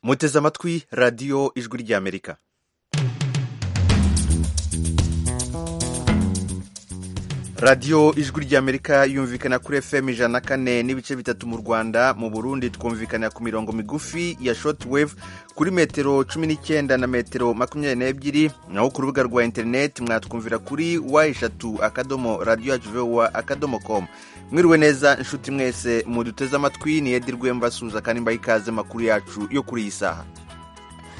muteze amatwi radiyo ijwi ry'amerika radiyo ijwi ry'amerika yumvikana kuri fm ijana na kane n'ibice bitatu mu rwanda mu burundi twumvikana ku mirongo migufi ya shortwave kuri metero cumi n'icyenda na metero makumyabiri n'ebyiri naho ku rubuga rwa interineti mwatwumvira kuri wa eshatu akadomo radiyo yacu vowa akadomo komu mwiriwe neza inshuti mwese muduteze amatwi ni edi rwembasuza kandi mbaha ikaze makuru yacu yo kuri iyi saha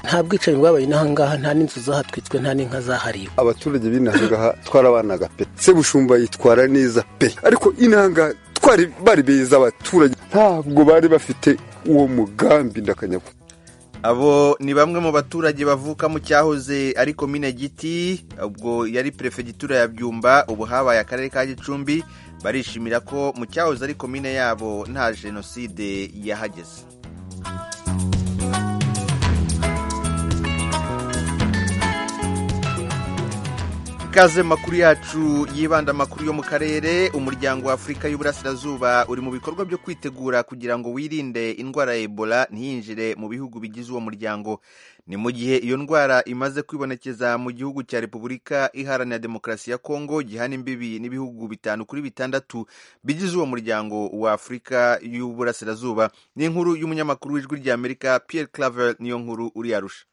nta bwicanyi bwabaye inaha ngaha nta n'inzu zahatwitswe nta n'inka zahariwe abaturage b'inaha ngaha twarabanaga pe se bushumba yitwara neza pe ariko inaha ngaha twari bari beza abaturage ntabwo bari bafite uwo mugambi ndakanyagwa abo ni bamwe mu baturage bavuka mu cyahoze ari komine giti ubwo yari perefegitura ya byumba ubu habaye akarere ka gicumbi barishimira ko mu cyahoze ari komine yabo nta jenoside yahageze ikaze makuru yacu yibanda amakuru yo mu karere umuryango wa afurika y'uburasirazuba uri mu bikorwa byo kwitegura kugira ngo wirinde indwara ya ebola ntiyinjire mu bihugu bigize uwo muryango ni mu gihe iyo ndwara imaze kwibonekeza mu gihugu cya repubulika iharanira demokarasi ya kongo gihana imbibi n'ibihugu bitanu kuri bitandatu bigize uwo muryango wa afurika y'uburasirazuba ni inkuru y'umunyamakuru w'ijwi ry'amerika pierre claver niyo nkuru uri yarusha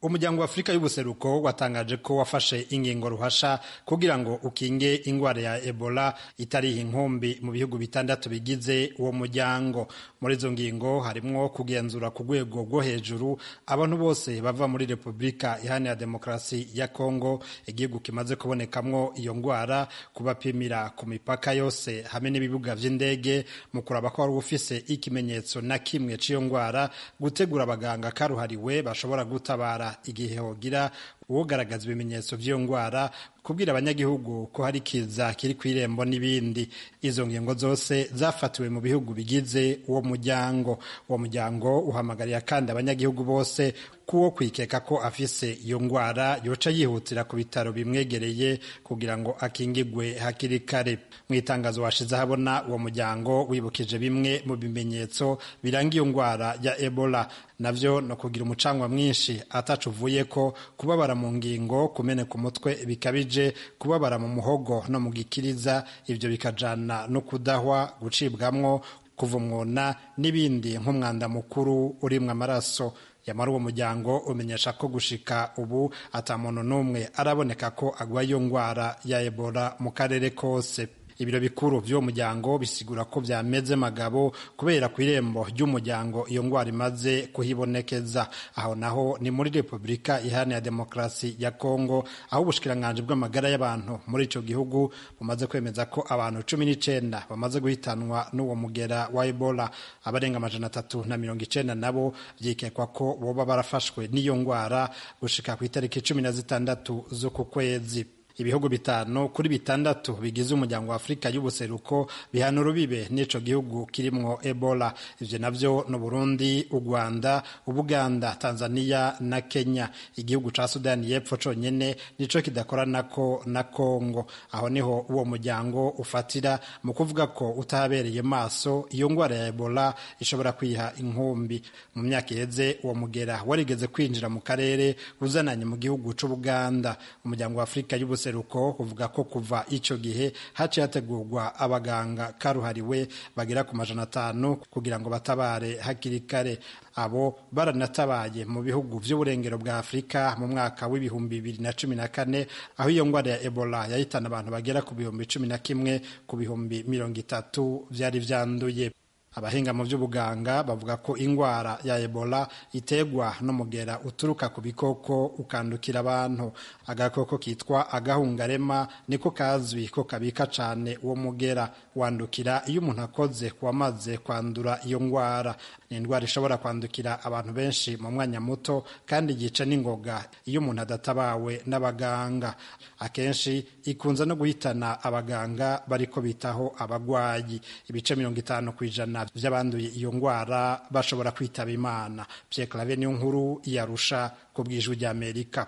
umuryango wa afurika y'ubuseruko watangaje ko wafashe ingingo ruhasha kugira ngo ukinge ingwara ya ebola itariha inkumbi mu bihugu bitandatu bigize uwo muryango muri izo ngingo harimwo kugenzura ku rwego rwo hejuru abantu bose bava muri repubulika iharanira demokarasi ya kongo igihugu kimaze kubonekamwo iyo ndwara kubapimira ku mipaka yose hamwe n'ibibuga by'indege mu kuraba ko wari ufise ikimenyetso na kimwe cy'iyo ndwara gutegura abaganga karuhariwe bashobora gutabara igihe hogira uwogaragaza ibimenyetso by'iyo ndwara kubwira abanyagihugu ko hari kiza kiri ku irembo n'ibindi izo ngingo zose zafatiwe mu bihugu bigize uwo muryango uwo muryango uhamagarira kandi abanyagihugu bose kuwo kwikeka ko afise iyo ndwara yoca yihutira ku bitaro bimwegereye kugira ngo akingigwe hakiri kare mu itangazo washize ahabona uwo muryango wibukije bimwe mu bimenyetso biranga iyo ndwara ya ebola navyo no kugira umucangwa mwinshi atacu uvuye ko kubabara mu ngingo kumeneka umutwe bikabije kubabara mu muhogo no mu gikiriza ibyo bikajana no kudahwa gucibwamwo kuvumwona n'ibindi nk'umwanda mukuru urimwe amaraso yamara uwo muryango umenyesha ko gushika ubu ata muntu n'umwe araboneka ko agwaye iyo ndwara ya ebola mu karere kose ibiro bikuru by'uwo muryango bisigura ko byameze magabo kubera ku irembo ry'umuryango iyo ndwara imaze kuhibonekeza aho naho ni muri repubulika iharanira demokarasi ya kongo aho ubushikiranganji bw'amagara y'abantu muri icyo gihugu bumaze kwemeza ko abantu cumi n'icyenda bamaze guhitanwa n'uwo mugera wa ebola abarenga amajana atatu na mirongo icyenda nabo byikekwa ko boba barafashwe n'iyo ndwara gushika ku itariki cumi na zitandatu z'uku kwezi ibihugu bitanu kuri bitandatu bigize umuryango wa afurika y'ubuseruko bihana urubibe n'ico gihugu kirimwo ebola ivyo navyo ni burundi ugwanda ubuganda tanzania na kenya igihugu ca sudani y'epfo conyene nico kidakoranako na kongo aho niho uwo muryango ufatira mu kuvuga ko utahabereye maso iyo ngwara ya ebola ishobora kwiha inkumbi mu myaka iheze uwo mugera warigeze kwinjira mu karere uzananye mu gihugu c'ubuganda umuryango wa afurika y'ubuseruko ubuseruko uvuga ko kuva icyo gihe haciye hategurwa abaganga karuhariwe bagera ku majana atanu kugira ngo batabare hakiri kare abo baranatabaye mu bihugu by'uburengero bwa afurika mu mwaka w'ibihumbi bibiri na cumi na kane aho iyo ndwara ya ebola yahitana abantu bagera ku bihumbi cumi na kimwe ku bihumbi mirongo itatu byari byanduye abahinga mu by'ubuganga bavuga ko indwara ya ebola iterwa n'umugera uturuka ku bikoko ukandukira abantu agakoko kitwa agahungarema niko kazwi ko kabika cyane uwo mugera wandukira iyo umuntu akoze wamaze kwandura iyo ndwara ni indwara ishobora kwandukira abantu benshi mu mwanya muto kandi yica n'ingoga iyo umuntu adatabawe n'abaganga akenshi ikunze no guhitana abaganga bariko bitaho abagwayi ibice mirongo itanu ku ijana by'abanduye iyo ndwara bashobora kwitaba imana byekarabe niyo nkuru yarusha ku bw'ijwi ry'amerika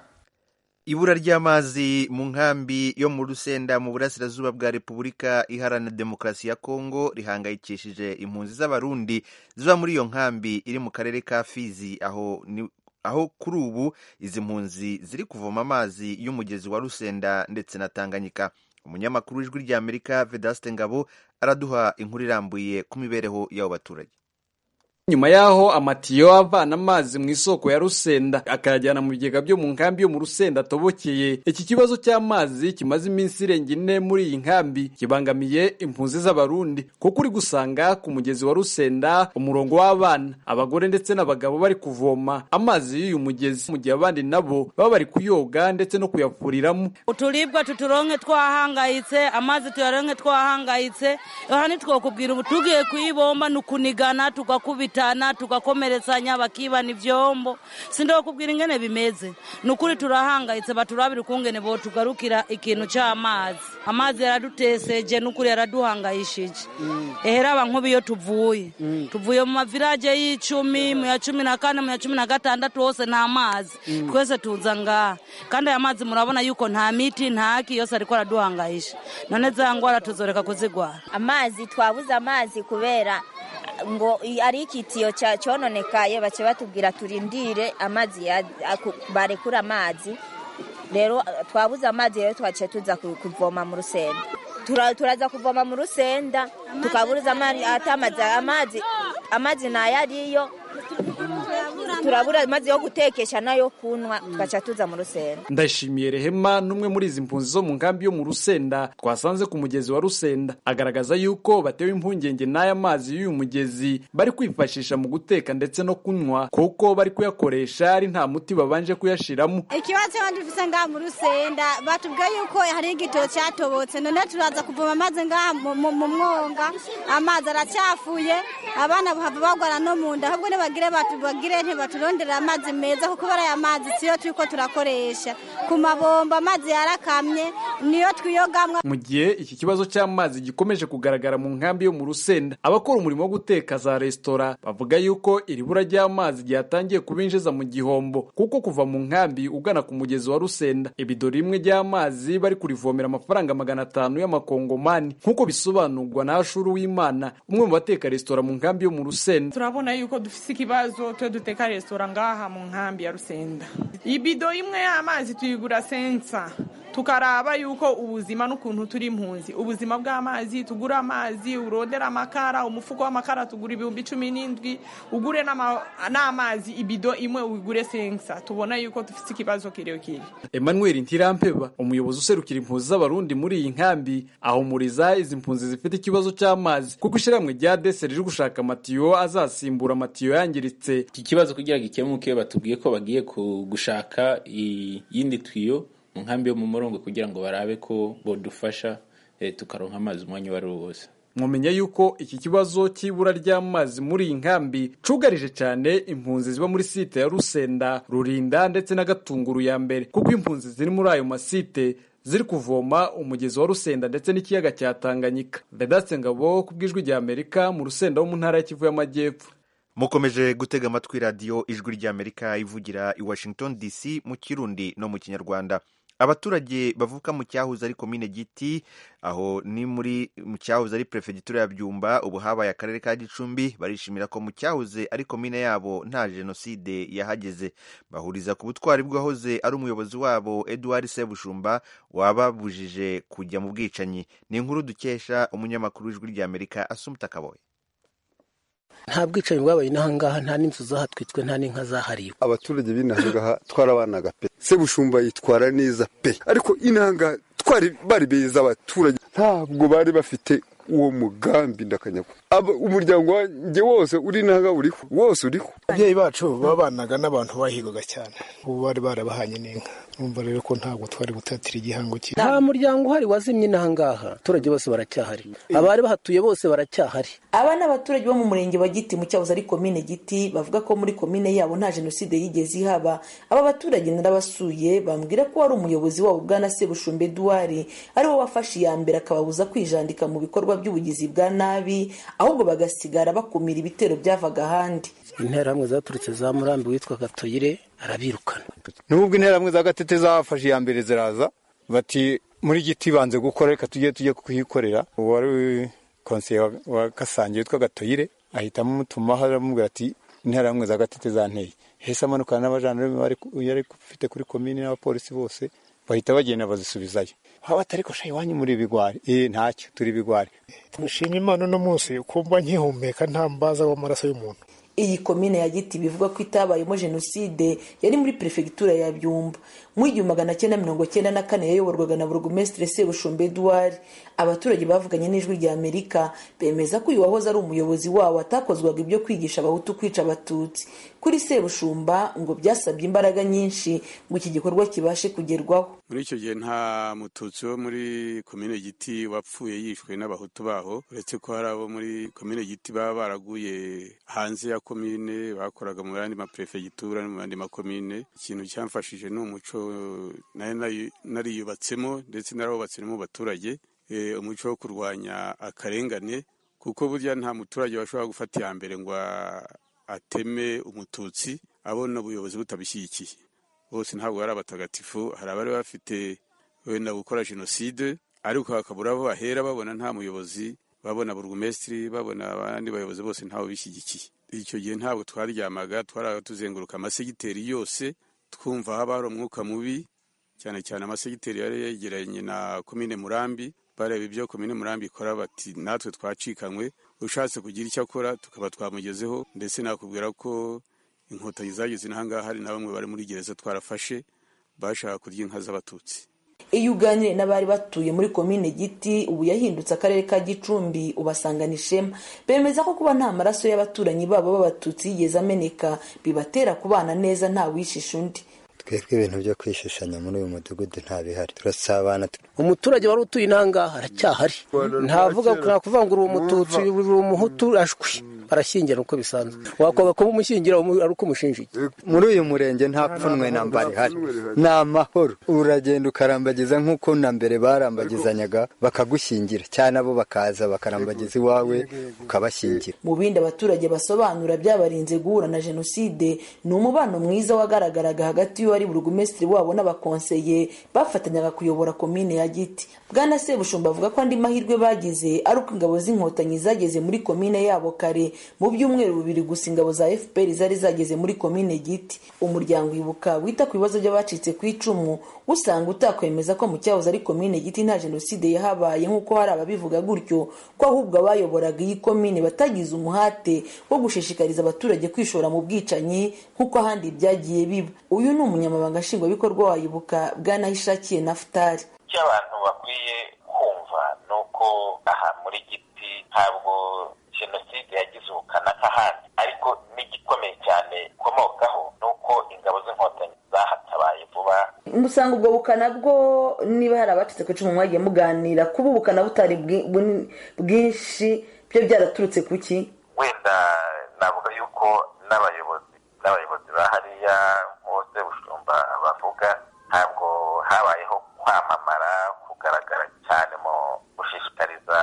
ibura ry'amazi mu nkambi yo mu rusenda mu burasirazuba bwa repubulika iharanira demokarasi ya kongo rihangayikishije impunzi z'abarundi ziba muri iyo nkambi iri mu karere ka fizi aho ni aho kuri ubu izi mpunzi ziri kuvoma amazi y'umugezi wa rusenda ndetse na tanganyika umunyamakuru w'ijwi rya amerika vedaste ngabo araduha inkuru irambuye ku mibereho y'abo baturage nyuma yaho amatiyo avana amazi mu isoko ya rusenda akayajyana mu bigega byo mu nkambi yo mu rusenda atobokeye iki kibazo cy'amazi kimaze iminsi irenga ine muri iyi nkambi kibangamiye impunzi z'abarundi kuko uri gusanga ku mugezi wa rusenda umurongo w'abana abagore ndetse n'abagabo bari kuvoma amazi y'uyu mugezi mu gihe abandi nabo baba bari kuyoga ndetse no kuyafuriramo uturibwa tuturonke twahangayitse amazi tuyaronke twahangayitse aha ntitwakubwira ubu tugiye kuyibomba ni ukunigana tugakubita tukitana tugakomeretsanya bakibana ivyombo sindo kubwira ingene bimeze nukuri turahangayitse baturabira ukungene bo tugarukira ikintu cy'amazi amazi yaraduteseje nukuri yaraduhangayishije mm. ehera abankubi iyo tuvuye mm. tuvuye mu mavirage y'icumi mu ya cumi na kane mu ya cumi na gatandatu hose nta mazi mm. twese tuza ngaha kandi aya mazi murabona yuko nta miti nta ki yose ariko araduhangayisha none za ngwara tuzoreka kuzigwara amazi twabuze amazi kubera ngo ari ikitiyo cyononekaye bace batubwira turindire amazi barekura amazi rero twabuze amazi rero twaciye tuza kuvoma mu rusenda turaza kuvoma mu rusenda tukaburuza amazi amazi amazi ni ayariyo turabura amazi yo gutekesha nayo kunywa tugaca tuza mu rusenda ndashimiye rehema n'umwe muri izi mpunzi zo mu nkambi yo mu rusenda twasanze ku mugezi wa rusenda agaragaza yuko batewe impungenge n'aya mazi y'uyu mugezi bari kwifashisha mu guteka ndetse no kunywa kuko bari kuyakoresha ari nta muti babanje kuyashiramo ikibazo dufite ngaha mu rusenda batubwiye yuko hari igitoro cyatobotse none turaza kuvoma amazi ngaha mu mwonga amazi aracyafuye abana bagwara no mu nda ahubwo nibagire bagire ntibaturondere amazi meza kuko bariya amazi siyo turi ko turakoresha ku mabombo amazi yarakamye niyo twiyogamwa mu gihe iki kibazo cy'amazi gikomeje kugaragara mu nkambi yo mu rusenda abakora umurimo wo guteka za resitora bavuga yuko iri bura ry'amazi ryatangiye kubinjiza mu gihombo kuko kuva mu nkambi ugana ku mugezi wa rusenda ibido rimwe ry'amazi bari kurivomera amafaranga magana atanu y'amakongomani nk'uko bisobanurwa na ashuru w'imana umwe mu bateka resitora mu nkambi yo mu rusenda turabona yuko dufite ikibazo twe duteka resitora ngaha mu nkambi ya rusenda ibido imwe y'amazi tuyigura sensa tukaraba yuko ubuzima n'ukuntu turi impunzi ubuzima bw'amazi tugura amazi urodera amakara umufuko w'amakara tugura ibihumbi cumi n'indwi ugure n'amazi ibido imwe ugure sensa tubona yuko dufite ikibazo kirekire emmanuel ntirampeba umuyobozi userukira impunzi z'abarundi muri iyi nkambi ahumuriza izi mpunzi zifite ikibazo cy'amazi kuko ishyirahamwe rya dese riri gushaka amatiyo azasimbura amatiyo yangiritse iki kibazo kugira ngo ikemuke batubwiye ko bagiye gushaka iyindi tuyo mu nkambi yo mu murongo kugira ngo barabe ko bodufasha tukaronka amazi umwanya uwo ari wo wose mumenya yuko iki kibazo cy'ibura ry'amazi muri iyi nkambi cugarije cyane impunzi ziba muri site ya rusenda rurinda ndetse na gatunguru ya mbere kuko impunzi ziri muri ayo masite ziri kuvoma umugezi wa rusenda ndetse n'ikiyaga cya tanganyika vedaste ngabo ku bw'ijwi rya amerika mu rusenda wo mu ntara ya kivu y'amajyepfo mukomeje gutega amatwi radiyo ijwi ry'amerika ivugira i washington dc mu kirundi no mu kinyarwanda abaturage bavuka mu cyahoze ari komine giti aho ni muri mu cyahoze ari perefegitura ya byumba ubu habaye akarere ka gicumbi barishimira ko mu cyahoze ari komine yabo nta jenoside yahageze bahuriza ku butwari bwahoze ari umuyobozi wabo eduard sebushumba wababujije kujya mu bwicanyi ni inkuru dukesha umunyamakuru w'ijwi ry'amerika asumuta kaboye nta bwicanyi bwabaye inaha ngaha nta n'inzu zahatwitswe nta n'inka zahariwe abaturage b'inaha ngaha twarabanaga pe sebushumba yitwara neza pe ariko inaha ngaha twari bari beza abaturage ntabwo bari bafite uwo mugambi ndakanyagwa umuryango wanjye wose uri naga uriho wose uriho ababyeyi bacu babanaga n'abantu bahigaga cyane ubu bari barabahanye n'inka numva rero ko ntabwo twari gutatira igihango cyiza nta muryango uhari wazimye n'aha ngaha abaturage bose baracyahari abari bahatuye bose baracyahari aba ni abaturage bo mu murenge wa giti mu cyahoze ari komine giti bavuga ko muri komine yabo nta jenoside yigeze ihaba aba baturage narabasuye bambwira ko wari umuyobozi wabo bwana sebushumba eduwari ari wo wafashe iya mbere akababuza kwijandika mu bikorwa by'ubugizi bwa nabi ahubwo bagasigara bakumira ibitero byavaga ahandi interahamwe zaturutse za murambi witwa gatoyire arabirukana nubwo interamwe za gatete zafashe iya mbere ziraza bati muri giti banze gukora reka tujye tujye kuyikorera uwari konseye wa- wa kasange witwa gatoyire ahita amutuma aramubwira ati interamwe za gatete zanteye hese amanukana n'abajandarume bari ku- yari ufite kuri komini n'abapolisi bose bahita bagenda bazisubizayo haba atari ko shayi wanyu muri ibigwari eh ntacyo turi ibigwari Nshima Imana uno munsi ukumva nkihumeka nta mbaza w'amaraso y'umuntu iyi komine ya giti bivuga ko itabayemo jenoside yari muri perefegitura ya byumba mu igihumbi magana cyenda mirongo cyenda na kane yayoborwaga na burugumesitiri sebushumba eduard abaturage bavuganye n'ijwi rya amerika bemeza ko uyu wahoze ari umuyobozi wabo atakozwaga ibyo kwigisha abahutu kwica abatutsi kuri sebushumba ngo byasabye imbaraga nyinshi ngo iki gikorwa kibashe kugerwaho muri icyo gihe nta mututsi wo muri komine giti wapfuye yishwe n'abahutu baho uretse ko hari abo muri komine giti baba baraguye hanze ya komine bakoraga mu yandi maperefegitura no mu yandi makomine ikintu cyamfashije ni umuco nari nari- nariyubatsemo ndetse narawubatse no mu baturage Eh, umuco wo kurwanya akarengane kuko burya nta muturage washobora gufata iya mbere ngo a- ateme umututsi abona ubuyobozi butabishyigikiye bose ntabwo bari abatagatifu hari abari bafite wenda gukora jenoside ariko hakabura aho bahera babona nta muyobozi babona burugumesitiri babona abandi bayobozi bose ntawe bishyigikiye icyo gihe ntabwo twaryamaga twaraga tuzenguruka amasegiteri yose twumva haba hari umwuka mubi cyane cyane amasegiteri yari yegeranye na komine murambi bareba ibyo komine murambi ikora bati natwe twacikanywe ushatse kugira icyo akora tukaba twamugezeho ndetse nakubwira ko inkotanyi zageze n'ahangaha hari na bamwe bari muri gereza twarafashe bashaka kurya inka z'abatutsi iyo uganiriye n'abari batuye muri komine giti ubu yahindutse akarere ka gicumbi ubasangana ishema bemeza ko kuba nta maraso y'abaturanyi babo b'abatutsi yigeze ameneka bibatera kubana neza nta wishisha undi twebwe ibintu byo kwishishanya muri uyu mudugudu nta bihari turasabana umuturage wari utuye n'ahangaha aracyahari ntavuga nakuvuga ngo uri umututsi uri umuhutu ashwi arashyingira uko bisanzwe wakwanga kuba umushyingira umu- ari uko umushinjiye muri uyu murenge nta pfunwe na mba rihari ni amahoro uragenda ukarambagiza nk'uko na mbere barambagizanyaga bakagushyingira cyane abo bakaza bakarambagiza iwawe ukabashyingira mu bindi abaturage basobanura byabarinze guhura na jenoside ni umubano mwiza wagaragaraga hagati y'uwari burugumesitiri wabo n'abakonseye bafatanyaga kuyobora komine ya giti bwana sebushumba avuga ko andi mahirwe bagize ari uko ingabo z'inkotanyi zageze muri komine yabo kare mu byumweru bibiri gusa ingabo za fpr zari zageze muri komine giti umuryango ibuka wita ku bibazo by'abacitse ku icumu usanga utakwemeza ko mu cyahoze ari komine giti nta jenoside yahabaye nk'uko hari ababivuga gutyo ko ahubwo abayoboraga iyi komine batagize umuhate wo gushishikariza abaturage kwishora mu bwicanyi nk'uko ahandi byagiye biba uyu ni umunyamabanga nshingwabikorwa wa ibuka bwanayishakiye nafutari icyo abantu bakwiye kumva ni uko aha muri giti ntabwo jenoside yagize ubukana nk'ahandi ariko n'igikomeye cyane ikomokaho ni uko ingabo z'inkotanyi zahatabaye vuba musanga ubwo bukana bwo niba hari abacitse ku icumu mwagiye muganira kuba ubukana butari bwi- buni- bwinshi byo byaraturutse ku ki wenda navuga yuko n'abayobozi n'abayobozi ba hariya bose bushumba bavuga ntabwo habayeho kwamamara kugaragara cyane mu gushishikariza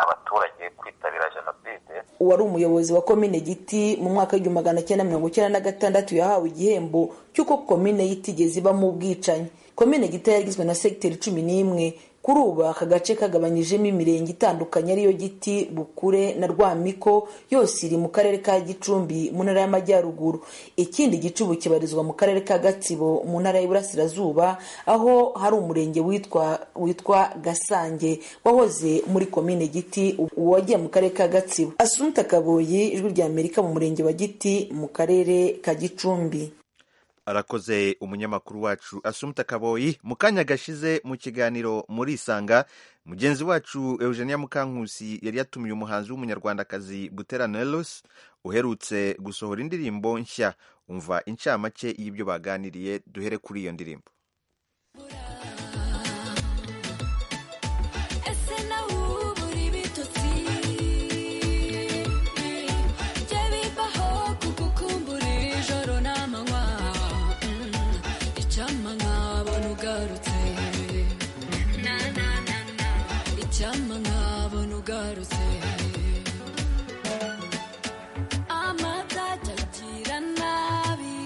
abaturage kwitabira jenoside uwari umuyobozi wa komine giti mu mwaka w'igihumbi magana cyenda mirongo icyenda na gatandatu yahawe igihembo cy'uko komine yitigeze ibamo ubwicanyi komine giti yagizwe na segiteri cumi n'imwe kuri ubu aka gace kagabanyijemo imirenge itandukanye ariyo giti bukure na rwamiko yose iri mu karere ka gicumbi mu ntara y'amajyaruguru ikindi gicubu kibarizwa mu karere ka gatsibo mu ntara y'iburasirazuba aho hari umurenge witwa witwa gasange wahoze muri komine giti ubu wagiye mu karere ka gatsibo asunta kaboyi ijwi rya amerika mu murenge wa giti mu karere ka gicumbi arakoze umunyamakuru wacu asumta kaboyi mu kanya gashize mu kiganiro muri isanga mugenzi wacu eugenia mukankusi yari yatumiye umuhanzi w'umunyarwandakazi butera nelos uherutse gusohora indirimbo nshya umva incamake y'ibyo baganiriye duhere kuri iyo ndirimbo ese nawe ubu uri bitotsi jye bivaho kugukumbura ijoro n'amanywa Mm, icyampa nkabona ugarutse Na, na, na, na. icyampa nkabona ugarutse amata atakira nabi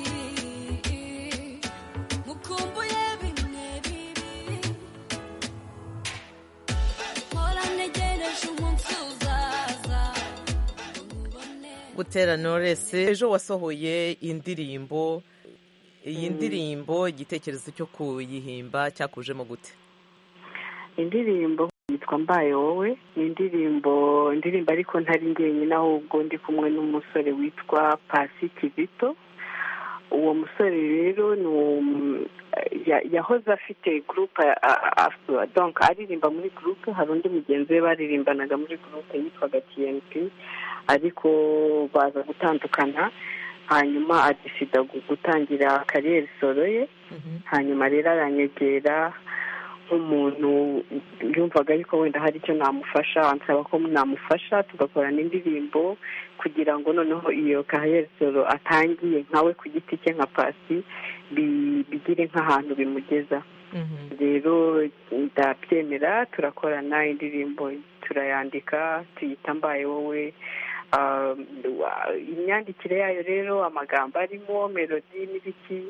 gutera noresi ejo wasohoye indirimbo iyi Mm. ndirimbo igitekerezo cyo kuyihimba cyakujemo gute indirimbo yitwa mbaye wowe ni indirimbo indirimbo ariko ntari njyenyine ahubwo ndi kumwe n'umusore witwa pasi kizito uwo musore rero ni um- ya- yahoze afite gurupe donka aririmba muri gurupe hari undi mugenzi we baririmbanaga muri gurupe yitwaga tiyenti ariko baza gutandukana hanyuma adisida gu- gutangira kariyeri solo ye hanyuma rero aranyegera nk'umuntu yumvaga ariko wenda hari icyo namufasha ansaba ko namufasha tugakorana indirimbo kugira ngo noneho iyo kaheresoro atangiye nkawe ku giti cye nka pasi bi- bigire nk'ahantu bimugeza rero ndabyemera turakorana indirimbo turayandika tuyita mbaye wowe Ah, wa- imyandikire yayo rero amagambo arimo melodi n'ibiki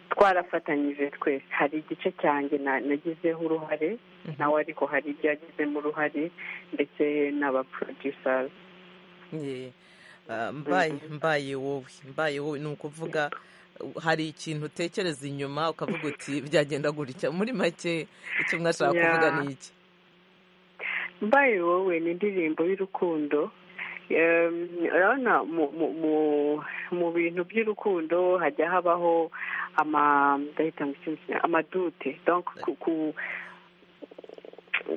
twarafatanyije twese hari igice cyanjye na- nagizeho uruhare nawe ariko hari ibyo yagizemo uruhare ndetse n'abaproducers Ye, ah, mbaye mbaye wowe mbaye wowe ni ukuvuga uh, hari ikintu utekereza inyuma ukavuga uti byagenda gutya muri make icyo mwashaka Yeah. kuvuga ni iki mbaye wowe ni indirimbo y'urukundo Em, urabona mu- mu- mu- mu bintu by'urukundo hajya habaho ama- ndahita ngo iki mu Kinyarwanda, amadute Donc, ku- ku-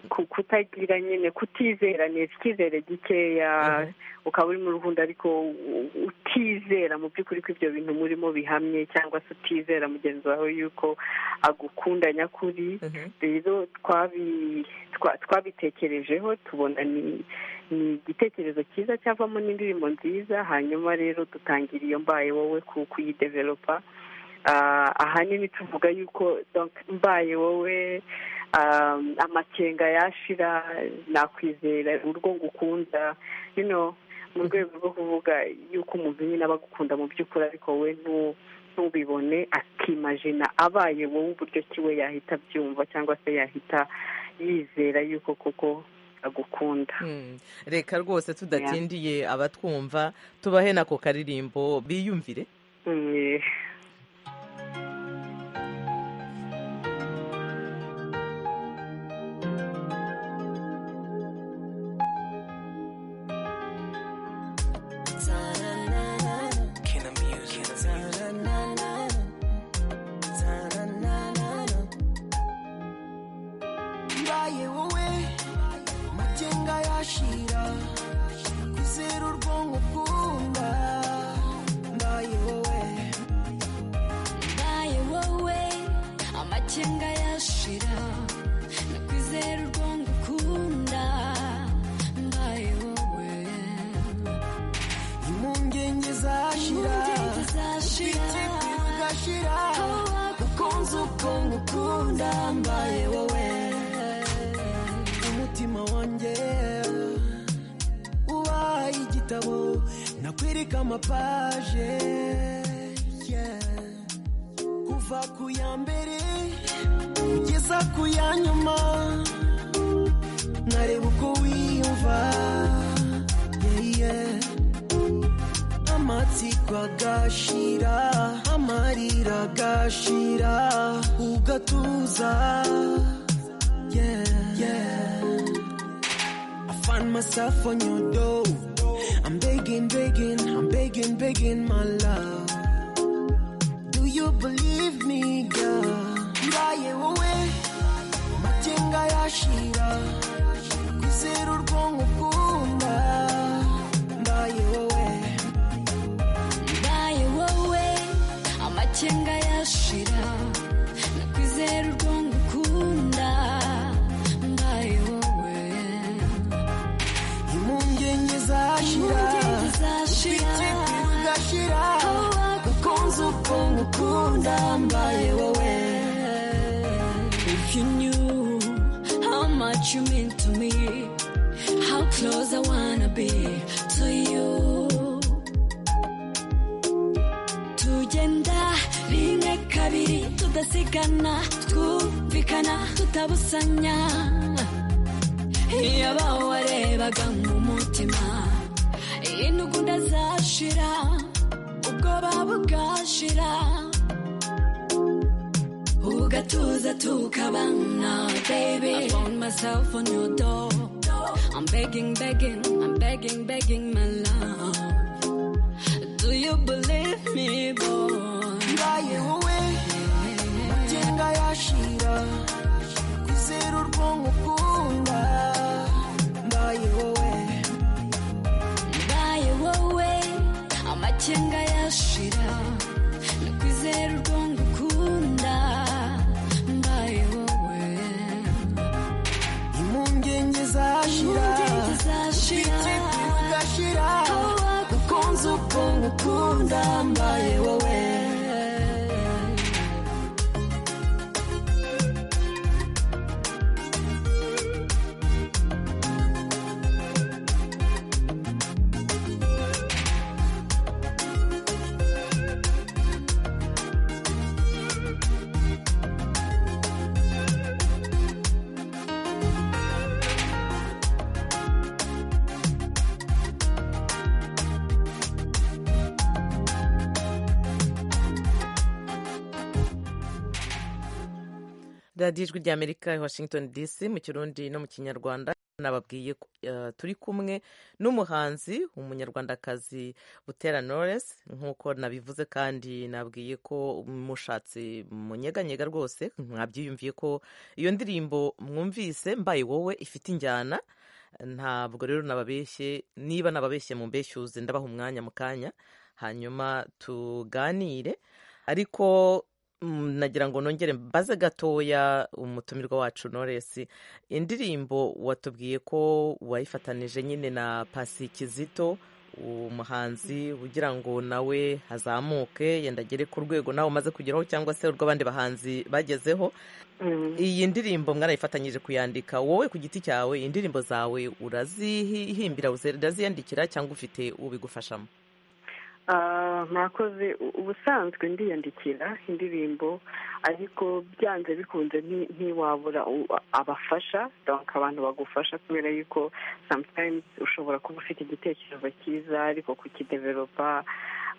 ku- kutagira nyine kutizerana icyizere gikeya ukaba uri mu rukundo ariko u- utizera mu by'ukuri ko ibyo bintu murimo bihamye cyangwa se utizera mugenzi wawe yuko agukunda nyakuri rero twabi- twa- twabitekerejeho tubona ni ni igitekerezo cyiza cyavamo n'indirimbo nziza hanyuma rero dutangira iyo mbaye wowe ku- kuyidevelopa Ah, ahanini tuvuga yuko donc mbaye wowe um, amakenga yashira nakwizera urwo ngukunda you know mu rwego rwo kuvuga yuko umuntu nyine aba agukunda mu by'ukuri ariko we ntu- ntubibone akimajina abaye wowe uburyo ki we yahita abyumva cyangwa se yahita yizera yuko koko agukunda reka rwose tudatindiye abatwumva tubahe nako karirimbo biyumvire Mm. mbaye wowe amakenga yashira kwizera urwonko ukunda mbaye wowe mbaye wowe amakenga yashira nakwizera urwongo ukunda mbaye wowe impungenge zashira Impungenge zashira. ubwitibwi bugashira ukunze ubwonko ukunda mbaye wowe umutima wanjye ubaye igitabo nakwereka amapaje yeah. kuva ku ya mbere kugeza ku ya nyuma nareba uko wiyumva yeah, yeah. amatsiko agashira amarira agashira ugatuza yeah, yeah. I find myself on your door. I'm begging, begging, I'm begging, begging, my love. Do you believe me, girl? Mbaye wowe, matenga yashira, kwizera urwonko ukunda. Mbaye wowe, mbaye wowe amakenga yashira nakwizera urwongo ukunda mbaye wowe impungenge zashira ubwitibwi bugashira ukunze ukuntu ukunda mbaye wowe If you knew how much you mean to me, how close I wanna be to you. Tugenda rimwe kabiri tudasigana, twumvikana tutabusanya. Iyo abawarebaga nk'umutima, intugunda zaje. bugashira ubwoba bugashira ugatuza tukabana baby I found myself on your door I'm begging begging I'm begging begging my love Do you believe me boy ngaye wowe agenda yashira kwizera urwonko ukunda ngaye wowe Ngaye wowe amakenga yashira nakwizera urwongo ukunda Ngaye wowe impungenge zashira Impungenge zashira. Ubwite bugashira ukunze ukuntu ukunda mbaye wowe radiyo ijwi rya amerika i washington dc mu kirundi no mu kinyarwanda nababwiye ko, eh, turi kumwe n'umuhanzi umunyarwandakazi butera knowless nk'uko nabivuze kandi nabwiye ko mushatse munyeganyega rwose mwabyiyumviye ko iyo ndirimbo mwumvise mbaye wowe ifite injyana ntabwo rero nababeshye niba nababeshye mu mbeshyuze ndabaha umwanya mu kanya hanyuma tuganire ariko mm, nagira ngo nongere mbaze gatoya umutumirwa wacu noresi indirimbo watubwiye ko wayifatanije nyine na pasi kizito umuhanzi ugira ngo nawe azamuke yenda agere ku rwego nawe umaze kugeraho cyangwa se urw'abandi bahanzi bagezeho iyi ndirimbo mwarayifatanyije kuyandika wowe ku giti cyawe indirimbo zawe urazihimbira uraziyandikira cyangwa ufite ubigufashamo Ah, mwakoze u- ubusanzwe ndiyandikira indirimbo ariko byanze bikunze nti- ntiwabura u- abafasha donc abantu bagufasha kubera yuko sometimes ushobora kuba ufite igitekerezo cyiza ariko kukidevelopa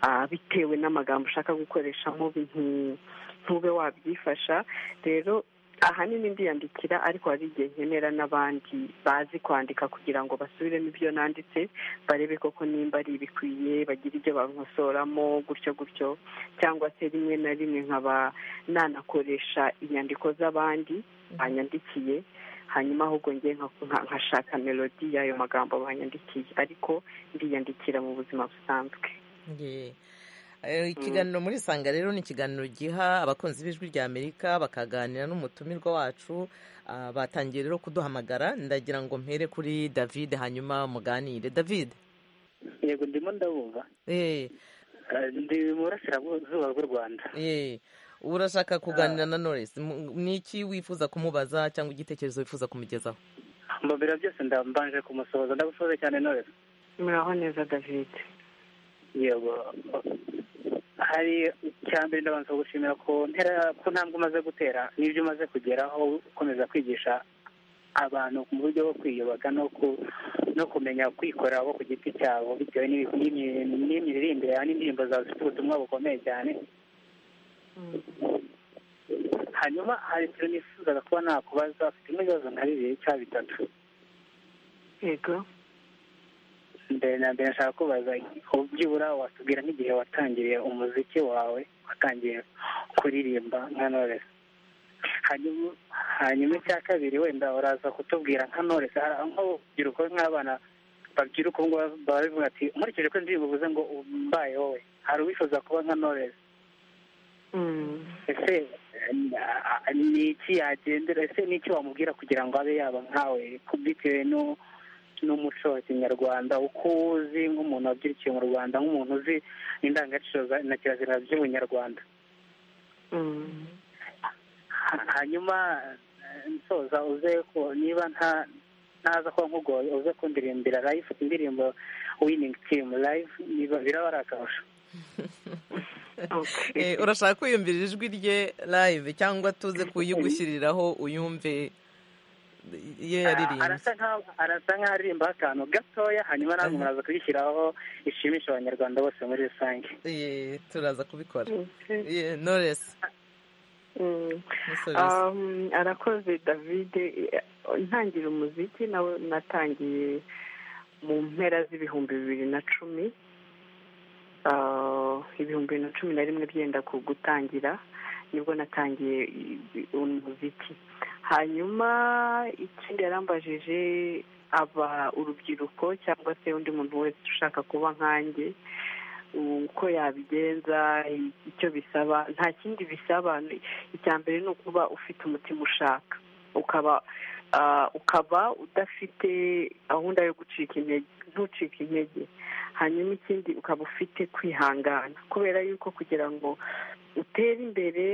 ah, bitewe n'amagambo ushaka gukoreshamo binti- ntube wabyifasha rero ahanini ndiyandikira ariko hari igihe nkenera n'abandi bazi kwandika kugira ngo basubiremo ibyo nanditse barebe koko nimba ari ibikwiye bagire ibyo bankosoramo gutyo gutyo cyangwa se rimwe na rimwe nkaba nanakoresha inyandiko z'abandi banyandikiye hanyuma ahubwo njye nka- nka- nkashaka melodi y'ayo magambo banyandikiye ariko ndiyandikira mu buzima busanzwe Ye. Eh, ikiganiro muri sanga rero ni ikiganiro giha abakunzi b'ijwi rya amerika bakaganira n'umutumirwa wacu Ah, batangiye rero kuduhamagara ndagira ngo mpere kuri david hanyuma muganire david yego ndimo ndabumva Eh, Eh, ndi mu burasirazuba bw'u rwanda eh, urashaka kuganira na knowless Mu- ni iki wifuza kumubaza cyangwa igitekerezo wifuza kumugezaho mbabwira byose ndambanje kumusohoza ndagusoze cyane none muraho neza david yego hari icya mbere ndabanza gushimira ku ntera ku ntambwe umaze gutera n'ibyo umaze kugeraho ukomeza kwigisha abantu mu buryo bwo kwiyubaka no ku no kumenya kwikorera bo ku giti cyabo bitewe n'imi- n'imi- n'imiririmbire yawe n'indirimbo zawe zifite ubutumwa bukomeye cyane hanyuma hari ibyo nifuzaga kuba nakubaza afite n'ibibazo nka bibiri cyangwa bitatu yego mbere na mbere nshaka kubaza byibura watubwira nk'igihe watangiriye umuziki wawe watangiye kuririmba nka Knowless hanyuma hanyuma icya kabiri wenda uraza kutubwira nka Knowless hari nk'urubyiruko nk'abana babyiruka ubu ngubu baba bavuga ati nkurikije ko indirimbo uvuze ngo mbaye wowe hari uwifuza kuba nka Knowless ese eh, ni iki yagendera ese ni iki wamubwira kugira ngo abe yaba nkawe bitewe n'u- n'umuco wa kinyarwanda uko uzi nk'umuntu wabyirukiye mu rwanda nk'umuntu uzi indangagaciro za- na kirazira by'ubunyarwanda Ha- hanyuma eh, nsoza uze ku- niba nta ntaza kuba nkugoye uze kundirimbira live indirimbo winning team live niba biraba ari akarusho Eh, urashaka kuyumvira ijwi rye live cyangwa tuze kuyigushyiriraho uyumve iyo yaririmbye arasa nkaho arasa nkaho aririmba akantu gatoya hanyuma nawe muraza kubishyiraho ishimisha abanyarwanda bose muri rusange Ye, turaza kubikora Ye, knowless Mm. Musozi. Um, arakoze david ntangira umuziki nawe natangiye mu mpera z'ibihumbi bibiri na cumi Ah, ibihumbi bibiri na cumi na rimwe byenda ku gutangira nibwo natangiye i- i- umuziki hanyuma ikindi yarambajije aba urubyiruko cyangwa se undi muntu wese ushaka kuba nkanjye uko yabigenza i- icyo bisaba nta kindi bisaba ni- icya mbere ni ukuba ufite umutima ushaka ukaba ah, ukaba udafite gahunda yo gucika intege ntucike intege hanyuma ikindi ukaba ufite kwihangana kubera yuko kugira ngo utere imbere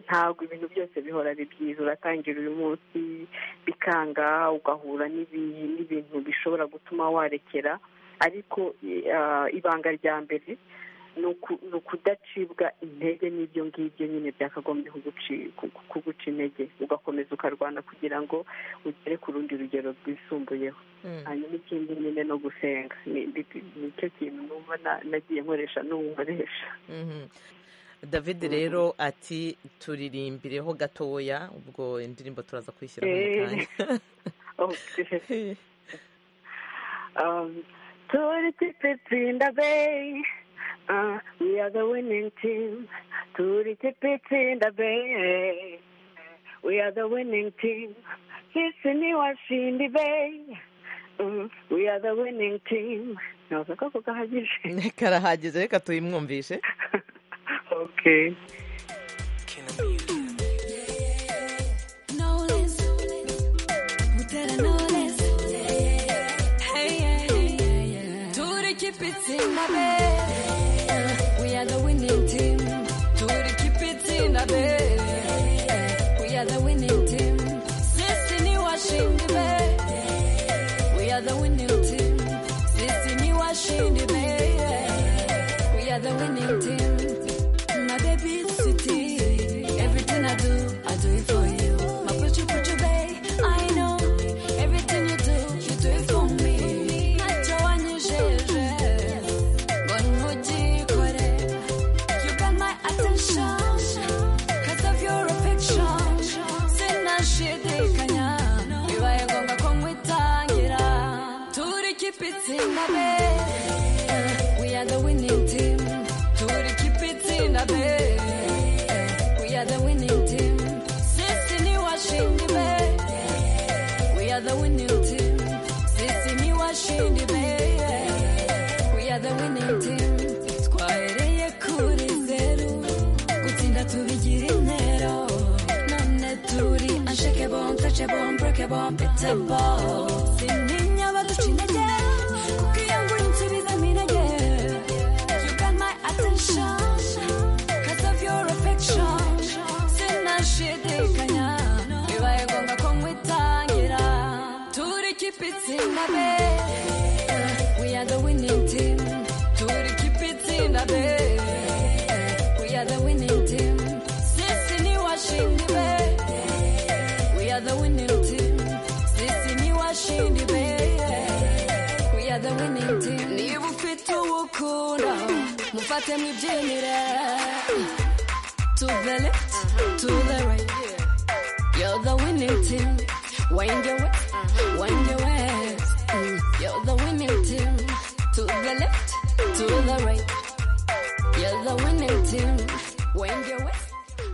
ntabwo ibintu byose bihora ari byiza uratangira uyu munsi bikanga ugahura n'ibi- n'ibintu bishobora gutuma warekera ariko eh, ibanga rya mbere ni uku- ni ukudacibwa intege n'ibyo ngibyo nyine byakagombye kuguci- ku- kuguca intege ugakomeza ukarwana kugira ngo ugere ku rundi rugero rwisumbuyeho hanyuma ikindi nyine no gusenga Ni- ni- nicyo kintu numva na- nagiye nkoresha n'ubu nkoresha Mhm. David rero ati turirimbireho gatoya ubwo indirimbo turaza kwishyira mu Eh. kanya Okay. um, Tori Tipitsi in the Bay. Uh, we are the winning team. Tori Tipitsi in the Bay. We are the winning team. Sisi ni washindi Bay. Mm, we are the winning team. Navuze ko kugahagije. karahagije reka tuyimwumvishe Okay. Knowless. Butera knowless. Hey, yeah, yeah, yeah, yeah. Do they keep it in the bed? We are the winning team. Do they keep it in the bed? We are the winning team. Sisini washindi be. We are the winning team. Sisini washindi be. We are the winning team. My baby city. Everything I do, I do it for you. My put put you babe. I know everything you do, you do it for me. Nachowanyejeje, ngonujikorera. You got my attention Cause of your affection Sina shidikanya Bibaye ngombwa ko nkwitangira Turi keep it in the bed We are the winning team Turi keep it in the bed We are the winning team Sisi ni washindi be We are the winning team Sisi ni washindi be We are the winning team twahereye kuri zeru gutsinda tubigira intero none turi unshakable untouchable unbreakable unbeatable sintinya abaduca intege kuko iyo ngura insubizamo intege you got my attention cause of your affection sinashidikanya bibaye ngombwa ko nkwitangira turi keep it in the bed we are the winning team turi keep it in the bed we are the winning team sisi ni washindi be we are the winning team sisi ni washindi be we are the winning team niba ufite uwukunda mufate mwibyinire to the left to the right You're the winning team. Wind your west, wind your west. You're the winning team. To the left, to the right. You're the winning team. Wind your west,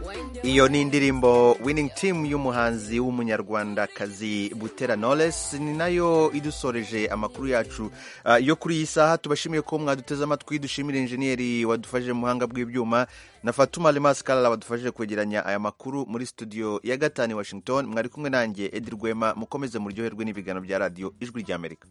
wind your Iyo ni indirimbo winning team y'umuhanzi w'umunyarwandakazi Butera Knowless ni nayo idusoreje amakuru yacu ah, yo kuri iyi saha tubashimiye ko mwaduteze amatwi dushimire injeniyeri wadufashije mu buhanga bw'ibyuma na Fatuma Lemas Kalala wadufashije kwegeranya aya makuru muri studio ya gatanu i Washington mwari kumwe nanjye Edi Rwema mukomeze muryoherwe n'ibiganiro bya radiyo Ijwi ry'Amerika